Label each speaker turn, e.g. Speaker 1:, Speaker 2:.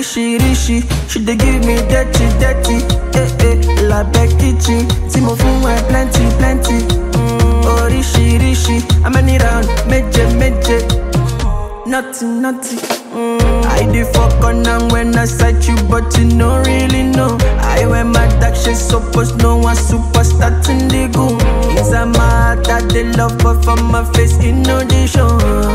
Speaker 1: oríṣiríṣi she dey give me dirty dirty eh eh labẹ kitchen tí mo fún ẹ plenty plenty mm, oríṣiríṣi amẹni round méje méje nothing nothing. Mm, I dey for corner when I sight you but you no really know. I wear my dark shade suppose no one superstar in the go. Inside my heart I dey love but for my face e no dey show.